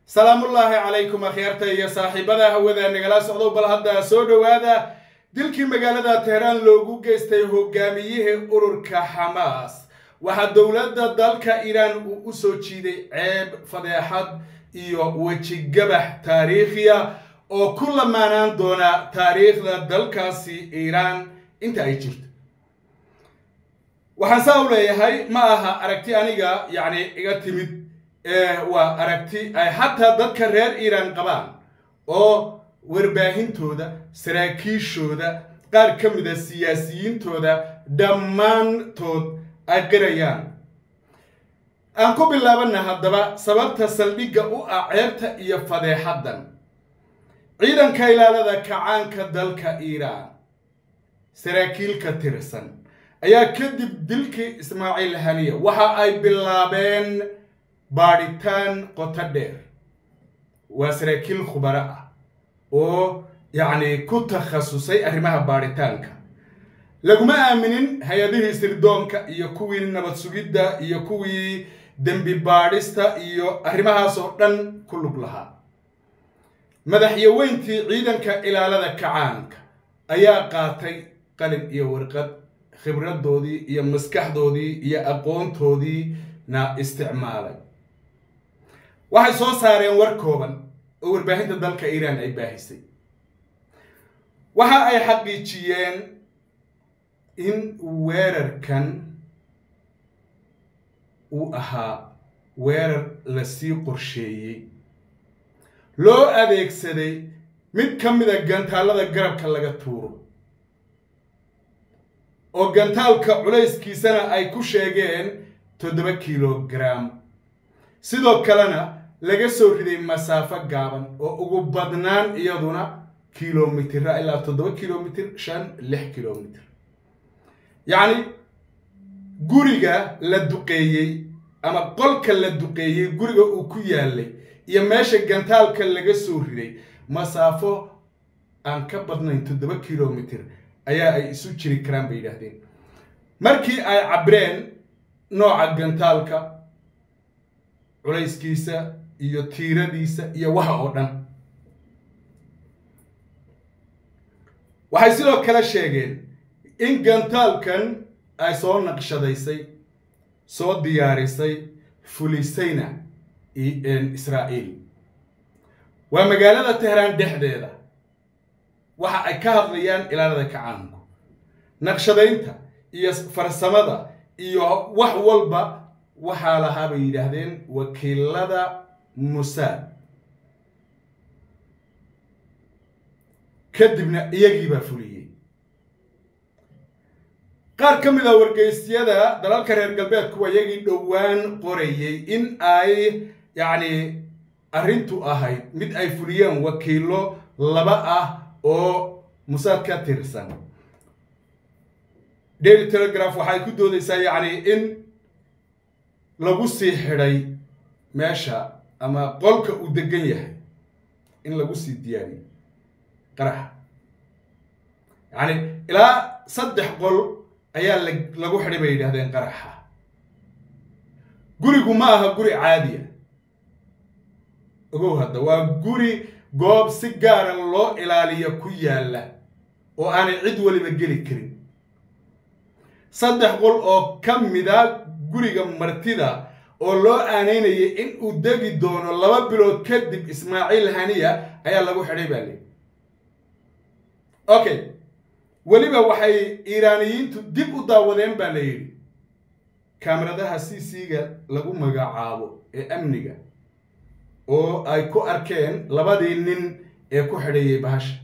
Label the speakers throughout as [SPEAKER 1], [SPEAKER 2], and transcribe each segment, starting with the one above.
[SPEAKER 1] salaamullaahi calaykum akhyaarta iyo saaxiibada hawada nagala socdow bal hadda soo dhowaada dilkii magaalada teheraan loogu geystay hogaamiyihii ururka xamaas waxaa dowladda dalka iiraan uu u soo jiiday ceeb fadeexad iyo wejigabax taariikhiya oo ku lamaanaan doona taariikhda dalkaasi iiraan inta ay jirto waxaan saa u leeyahay ma aha aragti aniga yacni iga timid waa aragti ay xataa dadka reer iiraan qabaan oo warbaahintooda saraakiishooda qaar ka mida siyaasiyiintooda dhammaantood ay qirayaan aan ku bilaabana haddaba sababta saldhigga u ah ceebta iyo fadeexaddan ciidanka ilaalada kacaanka dalka iiraan saraakiil ka tirsan ayaa kadib dilkii ismaaciil haniya waxa ay bilaabeen baadhitaan qoto dheer waa saraakiil khubaro ah oo yacni ku takhasusay arrimaha baadhitaanka laguma aaminin hay-adihii sirdoonka iyo kuwii nabad sugidda iyo kuwii dembi baadhista iyo arrimahaas oo dhan ku lug lahaa madaxyaweyntii ciidanka ilaalada kacaanka ayaa qaatay qalin iyo warqad khibradoodii iyo maskaxdoodii iyo aqoontoodiina isticmaalay waxay soo saareen war kooban oo warbaahinta dalka iiraan ay baahisay waxa ay xaqiijiyeen in weerarkan uu ahaa weerar lasii qorsheeyey loo adeegsaday mid ka mida gantaallada garabka laga tuuro oo gantaalka culayskiisana ay ku sheegeen toddoba kilogram sidoo kalena laga soo riday masaafo gaaban oo ugu badnaan iyaduna kilomitira ilaa toddoba kilomitir shan lix kilomitir yacni guriga la duqeeyey ama qolka la duqeeyey guriga uu ku yaalay iyo meesha gantaalka laga soo riday masaafo aan ka badnayn toddoba kilomitir ayaa ay isu jiri karaan bay yidhaahdeen markii ay cabreen nooca gantaalka culayskiisa iyo tiiradiisa iyo waxa oo dhan waxay sidoo kale sheegeen in gantaalkan ay soo naqshadaysay soo diyaarisay fulisayna israa'iil waa magaalada teheraan dhexdeeda waxa ay ka hadlayaan ilaalada kacaanku naqshadaynta iyo farsamada iyo wax walba waxaa lahaa bay yidhaahdeen wakiilada musaad kadibna iyagiibaa fuliyey qaar ka mid a wargeysyada dalalka reer galbeedkuwa iyagii dhowaan qorayey in ay yacni arrintu ahayd mid ay fuliyeen wakiilo laba ah oo musaad ka tirsan daily telegraph waxay ku doodaysaa yacni in lagu sii xidhay meesha ama qolka uu degan yahay in lagu sii diyaariyo qaraxa yacni ilaa saddex qol ayaa la lagu xidhay bay yidhahdeen qaraxa gurigu ma aha guri caadiya ogow hadda waa guri goob si gaara loo ilaaliyo ku yaalla oo aanay cid waliba geli karin saddex qol oo ka mida guriga martida oo loo aanaynayay in uu degi doono laba bilood kadib ismaaciil haniya ayaa lagu xidhay baa leyi okay weliba waxay iiraaniyiintu dib u daawadeen baa la yidhi kaamiradaha c c-ga lagu magacaabo ee amniga oo ay ku arkeen labadii nin ee ku xidhayay bahasha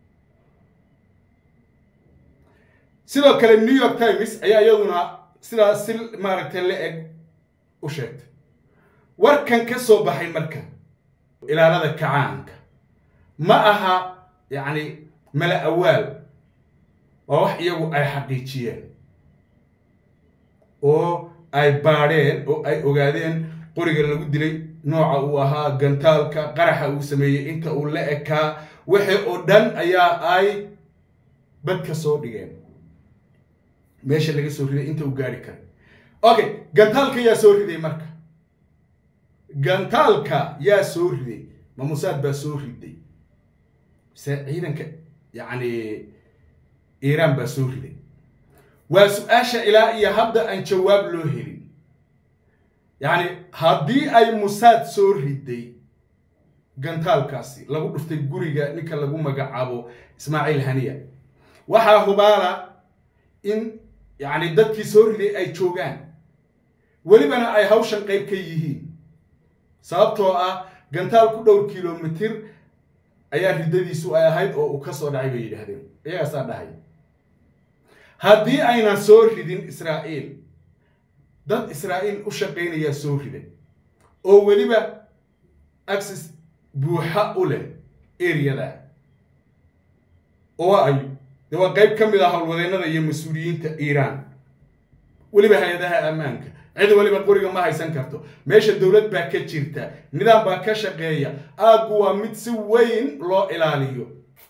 [SPEAKER 1] sidoo kale new york times ayaa iyaduna sidaas si maaragtay la eg u sheegtay warkan ka soo baxay marka ilaalada kacaanka ma aha yacni mala awaal waa wax iyagu ay xaqiijiyeen oo ay baadheen oo ay ogaadeen qoriga lagu dilay nooca uu ahaa gantaalka qaraxa uu sameeyey inta uu la ekaa wixii oo dhan ayaa ay badka soo dhigeen meesha laga soo riday inta uu gaari karay okay gantaalka ayaa soo riday marka gantaalka yaa soo riday ma musaad baa soo riday mise ciidanka yacni iiraan baa soo riday waa su-aasha ilaa iyo hadda aan jawaab loo helin yacni haddii ay musaad soo riday gantaalkaasi lagu dhuftay guriga ninka lagu magacaabo ismaaciil haniya waxaa hubaala in yacni dadkii soo riday ay joogaan welibana ay hawshan qayb ka yihiin sababtoo ah gantaal ku dhowr kilomitir ayaa riddadiisu ay ahayd oo uu ka soo dhacay bay yidhaahdeen iyagaasaa dhahay haddii aynan soo ridin israa'iil dad israa'iil u shaqaynayaa soo riday oo weliba axis buuxa u leh eriyada oo waa ayo dee waa qayb ka mid ah howlwadeennada iyo mas-uuliyiinta iiraan weliba hay-adaha ammaanka cid weliba qoriga ma haysan karto meesha dowlad baa ka jirta nidaam baa ka shaqeeya aaggu waa mid si weyn loo ilaaliyo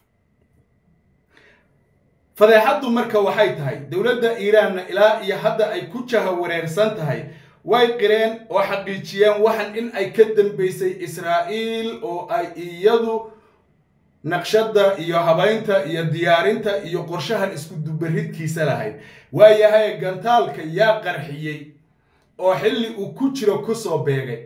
[SPEAKER 1] fadeexaddu marka waxay tahay dowladda iiraanna ilaa iyo hadda ay ku jaha wareersan tahay way qireen oo xaqiijiyeen waxan in ay ka dambeysay israa'iil oo ay iyadu naqshadda iyo habaynta iyo diyaarinta iyo qorshahan isku dubaridkiisa lahayd waayahay gantaalka yaa qarxiyey oo xilli uu ku jiro kusoo beegay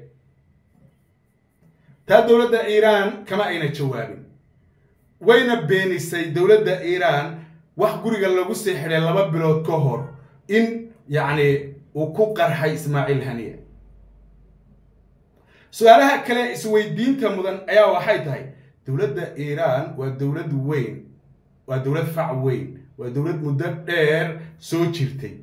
[SPEAKER 1] taa dowladda iiraan kama ayna jawaabin wayna beenisay dowladda iiraan wax guriga lagu sii xidhay laba bilood ka hor in yacni uu ku qarxay ismaaciil haniya su-aalaha kale isweydiinta mudan ayaa waxay tahay dowladda iiraan waa dowlad weyn waa dowlad fac weyn waa dowlad muddo dheer soo jirtay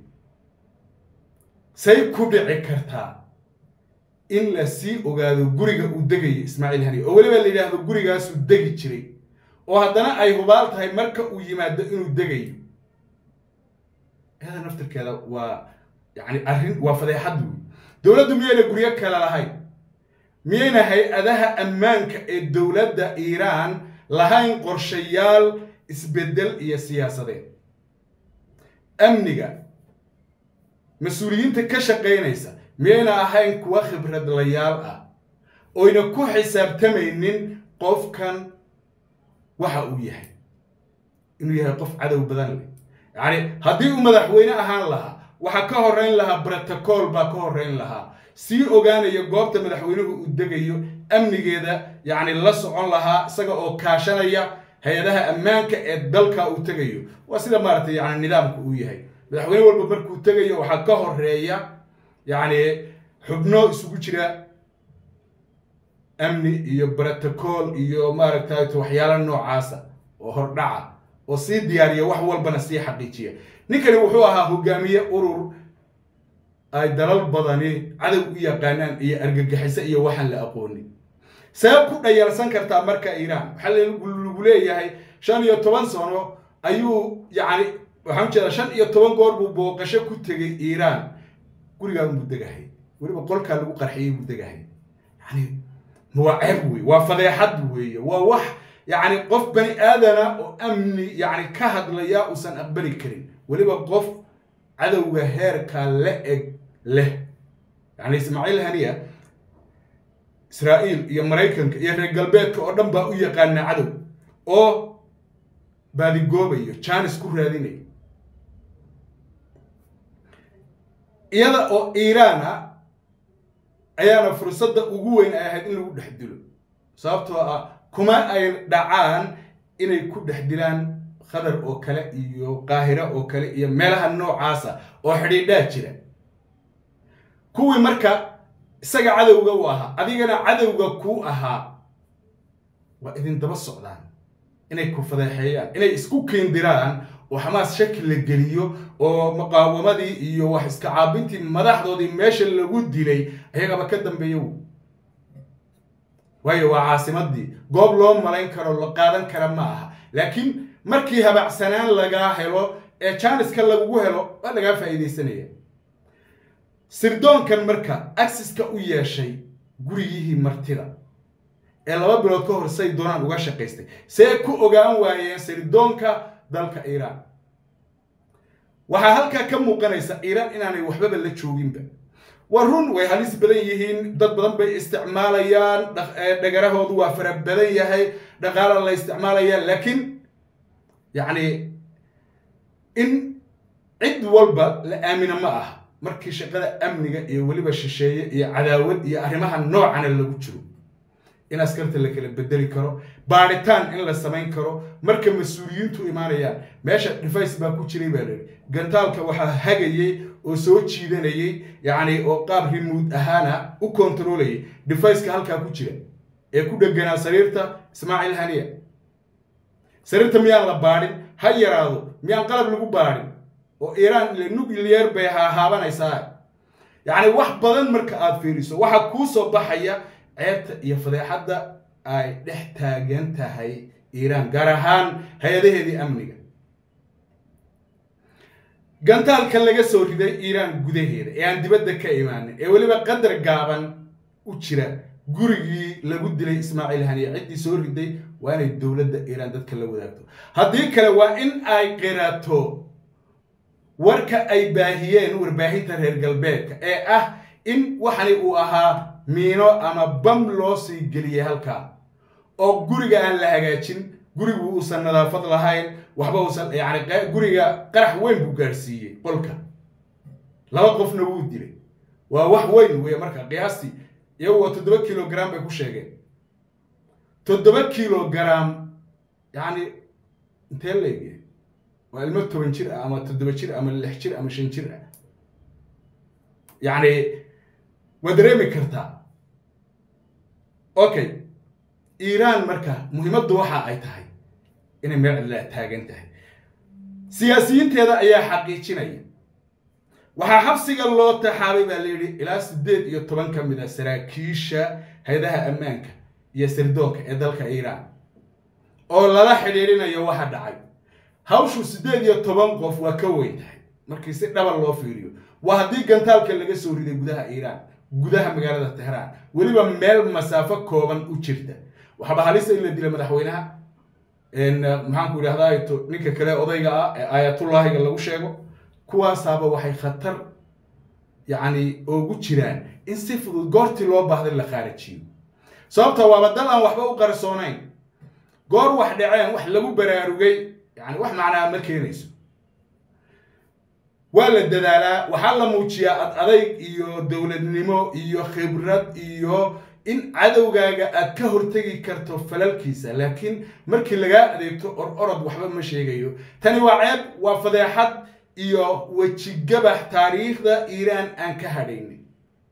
[SPEAKER 1] say ku dhici kartaa in la sii ogaado guriga uu degayo ismaaciil haniya oo weliba la yidhaahdo gurigaasuu degi jiray oo haddana ay hubaal tahay marka uu yimaado inuu degayo iyada naftirkeeda waa yacni arrin waa fadeexad wey dowladdu miyayna guryo kale lahayn miyayna hay-adaha ammaanka ee dowladda iiraan lahayn qorshayaal isbeddel iyo siyaasadeed amniga mas-uuliyiinta ka shaqaynaysa miyayna ahayn kuwa khibradlayaal ah oyna ku xisaabtamaynin qofkan waxa uu yahay inuu yahay qof cadow badan leh yacni haddii uu madaxweyne ahaan lahaa waxaa ka horreyn lahaa brotocool baa ka horreyn lahaa sii ogaanaya goobta madaxweynuhu uu degayo amnigeeda yacni la socon lahaa isaga oo kaashanaya hay-adaha ammaanka ee dalka uu tegayo waa sida maaragtay yani nidaamku uu yahay madaxweyne walba markuu tegayo waxaa ka horeeya yacni xubno isugu jira amni iyo brotocool iyo maaragtay waxyaala noocaasa oo hordhaca oo sii diyaariya wax walbana sii xaqiijiya ninkani wuxuu ahaa hogaamiye urur ay dalal badani cadow u yaqaanaan iyo argagixiso iyo waxaan la aqoonin sabab ku dhayalsan kartaa marka iiraan waxaa lagu leeyahay shan iyo toban sano ayuu yacni waxaan ujeedaa shan iyo toban goor buu booqasho ku tegay iiraan gurigaa buu degahay weliba qolkaa lagu qarxiyey buu degahay yani waa ceeb wey waa fadeexad weeye waa wax yacni qof bani aadana oo amni yacni ka hadlaya uusan aqbali karin weliba qof cadowga heerka la eg leh yacni ismaaciil haniya israa'iil iyo maraykanka iyo reer galbeedka oo dhan baa u yaqaana cadow oo baadigoobayo jaanis ku raadinayo iyada oo iiraan ah ayaana fursadda ugu weyn ay ahayd in lagu dhex dilo sababtoo ah kuma ay dhacaan inay ku dhex dilaan khadar oo kale iyo qaahira oo kale iyo meelaha noocaasa oo xidhiidhaa jira kuwii marka isaga cadowga u ahaa adigana cadowga kuu ahaa waa idin daba socdaan inay ku fadeexeeyaan inay isku keendiraan oo xamaas shaki la geliyo oo muqaawamadii iyo wax iska caabintii madaxdoodii meesha lagu dilay ayagaba ka dambeeyo waayo waa caasimadii goob loo malayn karo la qaadan kara ma aha laakiin markii habacsanaan lagaa helo ee jaaniska lagugu helo waa lagaa faa'iidaysanaya sirdoonkan marka axiska u yeeshay gurigihii martida ee laba bilood ka hor say doonaan uga shaqaystay see ku ogaan waayeen sirdoonka dalka iiraan waxaa halkaa ka muuqanaysa iiraan inaanay waxbaba la jooginba waa run way halis badan yihiin dad badan bay isticmaalayaan dhagarahoodu waa fara badan yahay dhaqaala la isticmaalaya laakiin yacni in cid walba la aamina ma aha markii shaqada amniga iyo weliba shisheeye iyo cadaawad iyo arrimaha noocana lagu jiro in askarta la kala bedeli karo baadhitaan in la samayn karo marka mas-uuliyiintu imaanayaan meesha device baa ku jiray baa layihi gantaalka waxaa hagayey oo soo jiidanayay yacni oo qaab rimuud ahaana u kontarolayay deviceka halkaa ku jira ee ku dheganaa sariirta ismaaciil haniya sariirta miyaan la baadhin ha yaraado miyaan qalab lagu baadhin oo iiraan nuclear bay hahaabanaysaa yacni wax badan marka aad fiiriso waxaa kuu soo baxaya ceebta iyo fadeexadda ay dhex taagan tahay iiraan gaar ahaan hay-adaheedii amniga gantaalka laga soo riday iiraan gudaheeda ee aan dibadda ka imaanin ee weliba qadar gaaban u jira gurigii lagu dilay ismaaciil haniya ciddii soo riday waa inay dowladda iiraan dadka la wadaagto haddii kale waa in ay qirato warka ay baahiyeen warbaahinta reer galbeedka ee ah in waxani uu ahaa miino ama bam loo sii geliyey halkaa oo guriga aan la hagaajin gurigu uusan nadaafad lahayn waxba uusan yani guriga qarax weyn buu gaadhsiiyey qolka laba qofna wuu dilay waa wax weyn wey marka qiyaastii iyagu waa toddoba kilogram bay ku sheegeen toddoba kilogram yani intee leegyahay waa ilmo toban jir ah ama toddoba jir ama lix jir ama shan jir ah yacni waa dareemi kartaa okay iiraan marka muhiimaddu waxa ay tahay inay meel cidlaa taagan tahay siyaasiyiinteeda ayaa xaqiijinaya waxaa xabsiga loo taxaabay baa layidhi ilaa siddeed iyo toban ka mid a saraakiisha hay-adaha ammaanka iyo sirdoonka ee dalka iiraan oo lala xidhiidhinayo waxa dhacay hawshu siddeed iyo toban qof waa ka weyn tahay markii si dhaba loo fiiriyo waa haddii gantaalka laga soo riday gudaha iiraan gudaha magaalada tehraan weliba meel masaafo kooban u jirta waxaaba halisa in la dila madaxweynaha maxaanku idhahdaa ninka kale odayga ah ee aayatullaahiga lagu sheego kuwaasaaba waxay khatar yacni oogu jiraan in si fudud goortii loo baahday la khaarajiyo sababta waaba dal aan waxba u qarsoonayn goor wax dhaceen wax lagu baraarugay yani wax macnaa ma keenayso waa la dadaalaa waxaa la muujiyaa ad adayg iyo dowladnimo iyo khibrad iyo in cadowgaaga aad ka hortegi karto falalkiisa laakiin markii lagaa adeegto or orod waxba ma sheegayo tani waa ceeb waa fadeexad iyo wejigabax taariikhda iiraan aan ka hadhaynin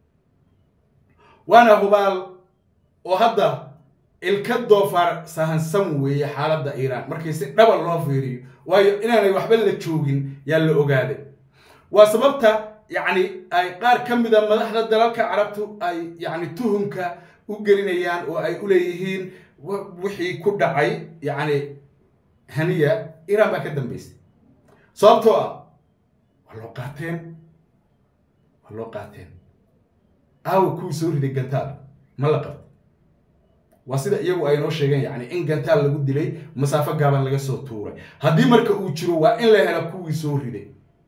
[SPEAKER 1] waana hubaal oo hadda ilka doofaar sahansan weeye xaaladda iiraan markii si dhaba loo fiiriyo waayo inaanay waxba la joogin yaa la ogaaday waa sababta yacni ay qaar ka mida madaxda dalalka carabtu ay yacni tuhumka u gelinayaan oo ay u leeyihiin wixii ku dhacay yacni haniya iiraan baa ka dambaysay sababtoo ah waa loo qaateen waa loo qaateen aawa kuwii soo riday gantaal ma la qabto waa sida iyagu ay noo sheegeen yacni in gantaal lagu dilay masaafo gaaban laga soo tuuray haddii marka uu jiro waa in la helo kuwii soo riday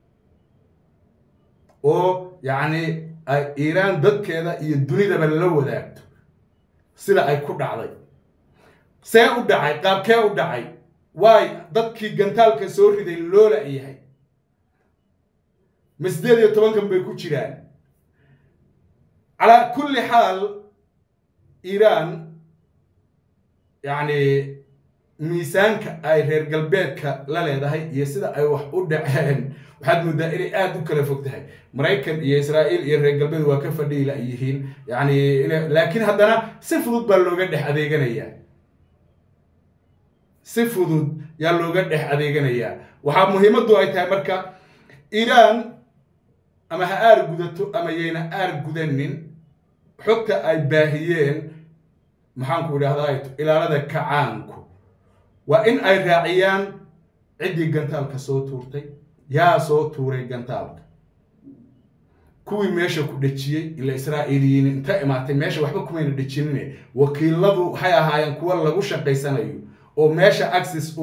[SPEAKER 1] oo yacni ay iiraan dadkeeda iyo dunidaba la wadaagto sida ay ku dhacday see u dhacay qaabkee u dhacay waay dadkii gantaalka soo riday loola yahay ma siddeed iyo tobankan bay ku jiraan calaa kulli xaal iiraan yacni miisaanka ay reer galbeedka la leedahay iyo sida ay wax u dhaceen waxaad moodaa inay aada u kala fog tahay maraykan iyo israa'iil iyo reer galbeed waa ka fadhiila yihiin yacni laakiin haddana si fudud baa looga dhex adeeganayaa si fudud yaa looga dhex adeeganayaa waxaa muhiimaddu ay tahay marka iiraan ama ha aar gudato ama yayna aar gudanin xogta ay baahiyeen maxaanku idhahdaa ilaalada kacaanku waa in ay raaciyaan ciddii gantaalka soo tuurtay yaa soo tuuray gantaalka kuwii meesha ku dhejiyey ila israa'iiliyiin inta imaatay meesha waxba kumayna dhejinine wakiiladu waxay ahaayeen kuwa lagu shaqaysanayo oo meesha axis u leh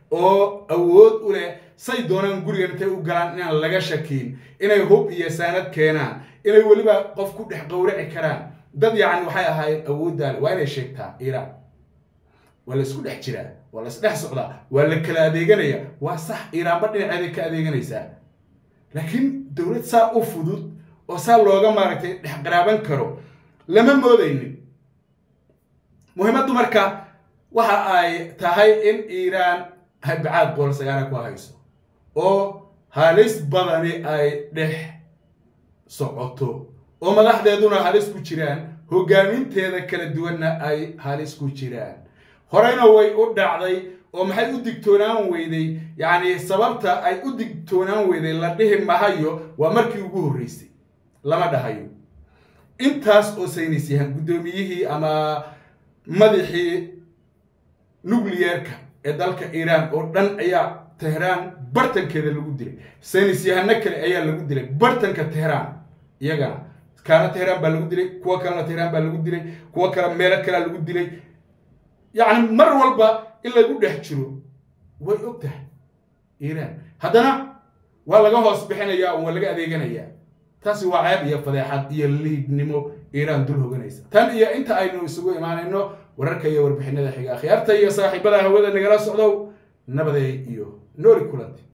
[SPEAKER 1] oo awood u leh say doonaan gurigan intay u galaan inaan laga shakiin inay hub iyo saanad keenaan inay weliba qof ku dhex qowraci karaan dad yacni waxay ahaayeen awooddaale waa inay sheegtaa iiraan waa la isku dhex jiraa waa la isdhex socdaa waa la kala adeeganaya waa sax iiraanba dhinaceeday ka adeeganaysaa laakiin dowlad saa u fudud oo saa looga maaragtay dhex qaraaban karo lama moodaynin muhiimaddu marka waxa ay tahay in iiraan ay bacaad bool sagaara ku hayso oo halis badani ay dhex socoto oo madaxdeeduna halis ku jiraan hoggaaminteeda kala duwanna ay halis ku jiraan horeyna way u dhacday oo maxay u digtoonaan weyday yacni sababta ay u digtoonaan weyday la dhihi mahayo waa markii ugu horreysay lama dhahayo intaas oo saynis yahan guddoomiyihii ama madaxii nucleyeerka ee dalka iiraan oo dhan ayaa tehraan bartankeeda lagu dilay saynis yahano kale ayaa lagu dilay bartanka tehraan iyagana kaana tehraan baa lagu dilay kuwo kalena tehraan baa lagu dilay kuwo kale meelo kalea lagu dilay yacni mar walba in lagu dhex jiro way og tahay iiraan haddana waa laga hoos bixinayaa oo waa laga adeeganayaa taasi waa ceeb iyo fadeexad iyo liidnimo iiraan dul hoganaysa tan iyo inta aynu isugu imaanayno wararka iyo warbixinada xiga akhyaarta iyo saaxiibada hawada nagala socdow nabaday iyo nooli kulanti